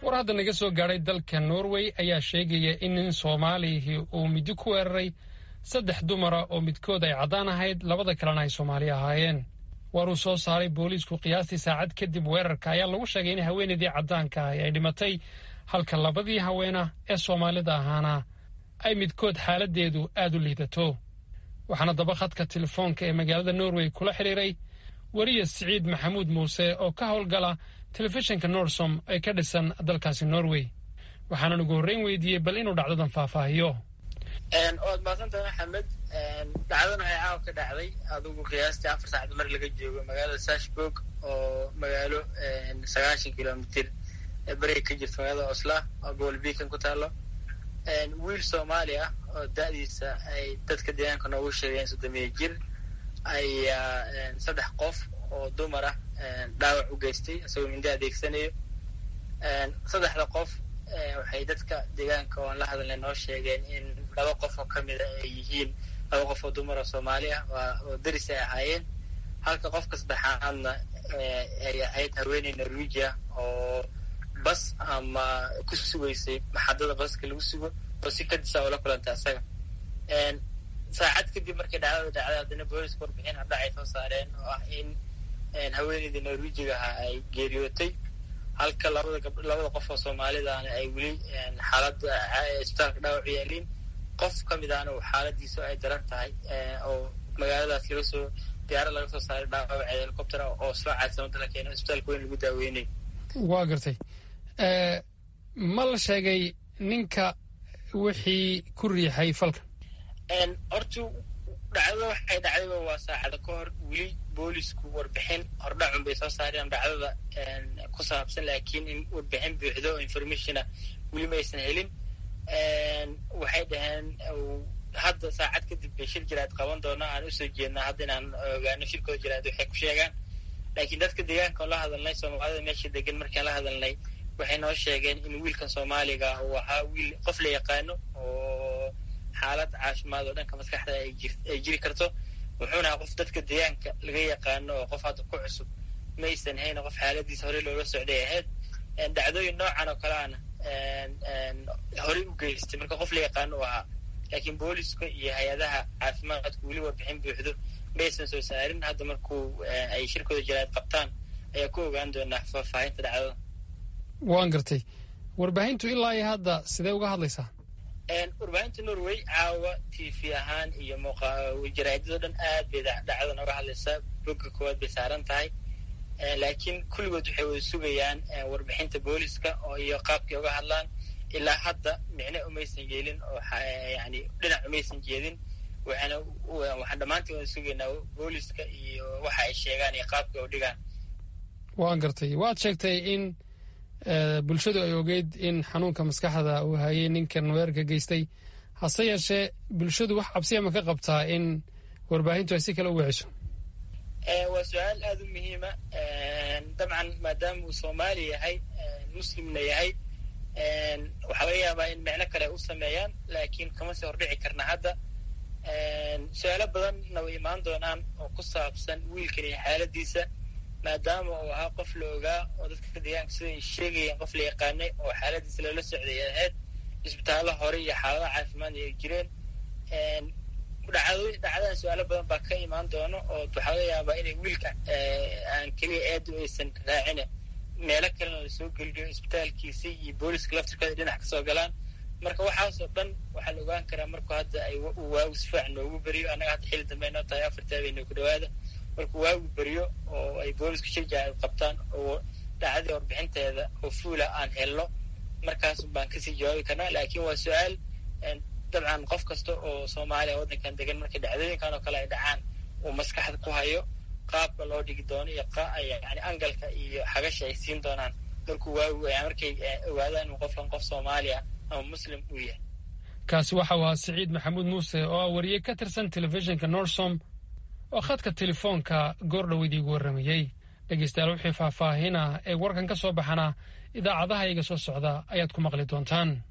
war hadda naga soo gaadhay dalka norway ayaa sheegaya in nin soomaalihii uu midi ku weeraray saddex dumara oo midkood ay caddaan ahayd labada kalena ay soomaali ahaayeen war uu soo saaray booliisku qiyaastii saacad kadib weerarka ayaa lagu sheegay in haweenaydii caddaanka ahi ay dhimatay halka labadii haweena ee soomaalida ahaana ay midkood xaaladdeedu aad u liidato waxaana daba khadka telefoonka ee magaalada norway kula xidhiiray weriya siciid maxamuud muuse oo ka howlgala telefishinka norsom ee ka dhisan dalkaasi norway waxaanan ugu horreyn weydiiyey bal inuu dhacdadan faahfaahiyo waad mahadsantahay maxamed dhacdana ay caawa ka dhacday adigu qiyaastii afar saacad mar laga joogo magaalada sashburg oo magaalo sagaashan kilomitir beriga ka jirta magaalada osla oo gobol beacon ku taalo wiil soomaali ah oo da-diisa ay dadka deegaanka noogu sheegeen soddomiya jir ayaa saddex qof oo dumar ah dhaawac u geystay isagoo mindi adeegsanayo saddexda qof waxay dadka deegaanka oan la hadalnay noo sheegeen in laba qof oo ka mida ay yihiin laba qof oo dumar oo soomaali ah oo deris ay ahaayeen halka qofka saddexaadna ay ahayd haweeney norwegia oo bas ama ku sugaysay maxadada baska lagu sugo oo si kadisa oo la kulantay asaga saacad kadib markay dhacdada dhacday haddana booliska warbixin hadha ay soo saareen oo ah in haweeneydii norwejiga ahaa ay geeriyootay halka labada gab labada qof oo soomaalidaana ay weli xaaladda isbitaalka dhaawac u yaaliin qof ka mid ahna uu xaaladiisu ay daran tahay oo magaaladaas laga soo diyaarad laga soo saaray dhaawaceeda helicopter oo soo caadsamada la keeno isbitaalka weyn lagu daaweynay waa gartay ma la sheegay ninka wixii ku riixay falka horta dhacdada waxay dhacdayba waa saacada ka hor weli boolisku warbixin hordhacun bay soo saareen dhacdada ku saabsan laakiin in warbixin buuxdo oo informationa weli ma aysan helin waxay dhaheen hadda saacad kadib bay shir jiraad qaban doona aan usoo jeednaa hadda inaan ogaano shirkooda jiraad waxay ku sheegaan laakiin dadka deegaanka oo la hadalnay soomaalida meesha degan markaan la hadalnay waxay noo sheegeen in wiilkan soomaaliga uu ahaa wiil qof la yaqaano oo xaalad caafimaad oo dhanka maskaxda ay jiri karto wuxuuna ahaa qof dadka deegaanka laga yaqaano oo qof hadda ku cusub maysan hayna qof xaaladiisa horey loola socday ahayd dhacdooyin noocan oo kale ana horey u geystay marka qof la yaqaano u ahaa laakiin booliska iyo hay-adaha caafimaadku weli warbixin buuxdo maysan soo saarin hadda markuu ay shirkooda jiraad qabtaan ayaa ku ogaan doonaa faahfaahinta dhacdada waan gartay warbaahintu ilaa iyo hadda sidee uga hadlaysaa warbaahinta norway caawa t v ahaan iyo jaraadado dhan aad bay dhacdadan uga hadlaysaa bogga koowaad bay saaran tahay laakiin kulligood waxay wada sugayaan warbixinta booliska oo iyo qaabkay uga hadlaan ilaa hadda micne umaysan yeelin oo yani dhinac umaysan jeedin waxaana waxaan dhammaantiin wada sugaynaa booliska iyo waxa ay sheegaan iyo qaabka u dhigaan waan gartay waad sheegtay in bulshadu ay ogeyd in xanuunka maskaxda uu hayay ninkan weerarka geystay hase yeeshee bulshadu wax cabsiya ma ka qabtaa in warbaahintu ay si kale u wiciso waa su-aal aada u muhiima dabcan maadaama uu soomaali yahay muslimna yahay waxaa laga yaabaa in micno kale u sameeyaan laakiin kama sii hordhici karna hadda su-aalo badanna way imaan doonaan oo ku saabsan wiilkan iyo xaaladiisa maadaama uu ahaa qof la ogaa oo dadka deegaanka sida ay sheegayeen qof la yaqaanay oo xaaladiisa loola socday ay ahayd isbitaallo hore iyo xaaladaha caafimaadna ay jireen dhacdo dhacdadan su-aalo badan baa ka imaan doono oo waxaa laga yaabaa inay wiilka aan keliya aadu aysan raacine meelo kalena lasoo geliyo isbitaalkiisi iyo booliska laftirkooda dhinac kasoo galaan marka waxaasoo dhan waxaa la ogaan karaa markuu hadda ay waagu si fiican noogu beriyo annaga hadda xilli dambe noo tahay afartii habeenoo ku dhawaada markuu waagu beriyo oo ay boolisku shirja ay qabtaan oo dhacdadii warbixinteeda oo fuula aan helno markaas baan kasii jawaabi karnaa laakiin waa su-aal dabcan qof kasta oo soomaaliya waddankan degan markay dhacdooyinkan oo kale ay dhacaan uu maskaxda ku hayo qaabka loo dhigi doono iyo yani angalka iyo xagasha ay siin doonaan markuu waagu markay ogaadaan inuu qofkan qof soomaaliya ama muslim uu yahay kaasi waxa uu ahaa siciid maxamuud muuse oo ah wariye ka tirsan telefishinka norsom oo khadka telefoonka goordhow idiigu warramayey dhegeystayaal wixii faahfaahin ah ee warkan ka soo baxana idaacadaha iga soo socda ayaad ku maqli doontaan